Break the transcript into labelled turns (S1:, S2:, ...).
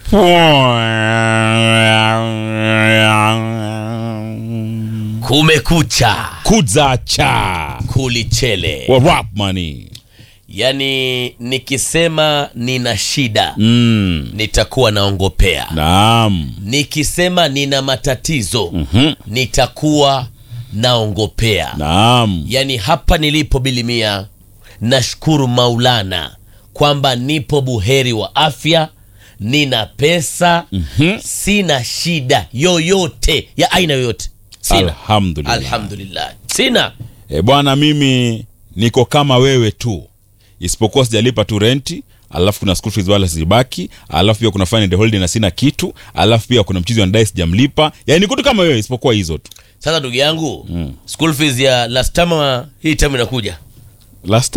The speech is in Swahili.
S1: kumekucha
S2: kuzacha
S1: kulichele
S2: wa rap money
S1: yaani nikisema nina shida
S2: mm.
S1: nitakuwa naongopea
S2: naam
S1: nikisema nina matatizo
S2: Mhm.
S1: nitakuwa naongopea
S2: naam
S1: yaani hapa nilipo bilimia nashukuru maulana kwamba nipo buheri wa afya nina pesa
S2: Mhm.
S1: sina shida yoyote ya aina yoyote sina
S2: alhamdulillah
S1: alhamdulillah sina
S2: e, bwana mimi niko kama wewe tu isipokuwa sijalipa tu renti alafu kuna school fees wala zibaki alafu pia kuna fine and holiday na sina kitu alafu pia kuna mchizi wanadai sijamlipa yani niko tu kama wewe isipokuwa hizo tu
S1: sasa ndugu yangu school fees ya last time hii time inakuja
S2: last